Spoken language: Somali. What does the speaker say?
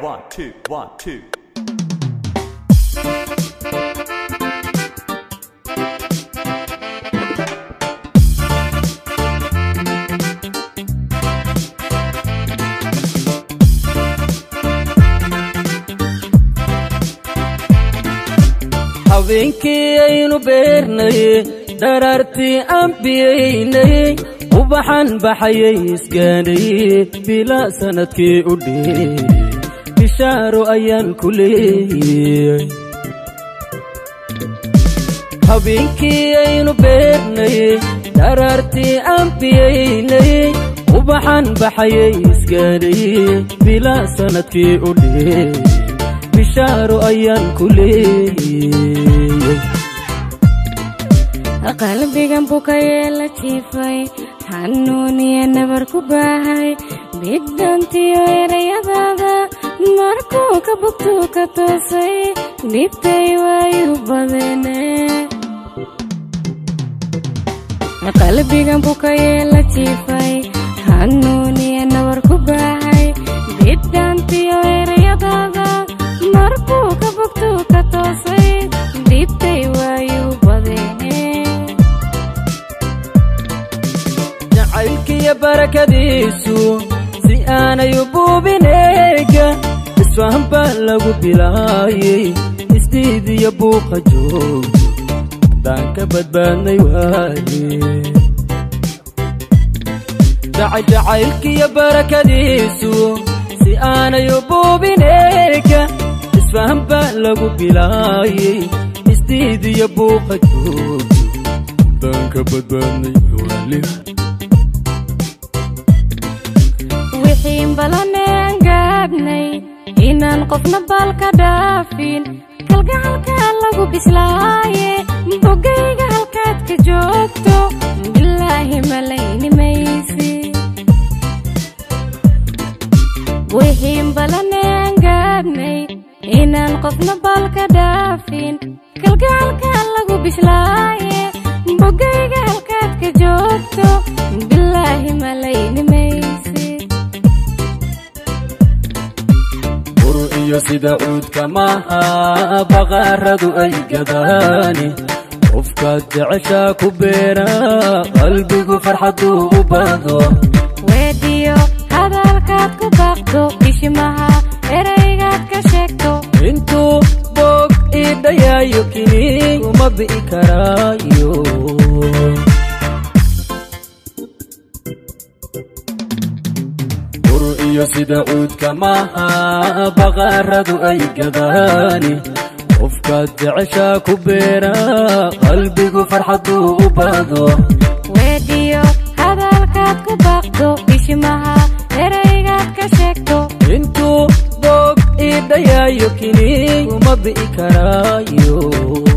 One, two, one, two. habeenkii aynu beernay dharaartii aan biyaynay ubaxan baxayay isgaadhay bilaa sannadkii u dheey bishaaro ayaan ku leeyay habeenkii aynu beernay dharaartii aan biyaynay ubaxan baxayay isgaadhay bilaa sannadkii u dheey bishaaro ayaan ku leeyay qalbigan bukayee la jiifay xanuuniya nabar ku baahay bidhantiyo erayadaada markuu ka bugtuu ka toosay dhibtay waayu badene qalbigan bukayee la jiifay xanuuniya nabar ku baahay bidhantiyo erayadaada markuu ka bugtuu ka toosay dhibtay waayu badene jacaylkiyo barakadiisu si aanay u buubineega isfahan baa lagu bilaayay isdiidiyo buuqa joog daan ka badbaadnay waaye jacaylkiyo barakadiisu si aanay u buubineega isfahan baa lagu bilaayay isdiidiyo buuqa joog daan ka badbaadnay waaye wixiin balaneen gaadhnay inaan qofna baalka dhaafin kalgacalkaa lagu bislaaye bogayga halkaad ka joogto bilaahi malayni maysi wixiin balaneen gaadhnay inaan qofna baalka dhaafin kalgacalkaa lagu bislaaye bogayga halkaad ka joogto bilaahi malayni maysi bur iyo sida cuudka maaha baqaaradu ay gadaani qofkaad jeceshaa ku beera qalbigu farxaduu u baado weediyo hadalkaad ku baaqdo bishimaha eraygaad ka sheegto intuu boog ii dhayaayo kini kuma bi'i karaayo bur iyo sida cuudka maaha baqaaradu ay gadaani qofkaad jeceshaa ku beera qalbigu farxaduu u baado weediyo hadalkaad ku baaqdo bishimaha eraygaad ka sheegto intuu boog ii dhayaayo kini kuma bi'i karaayo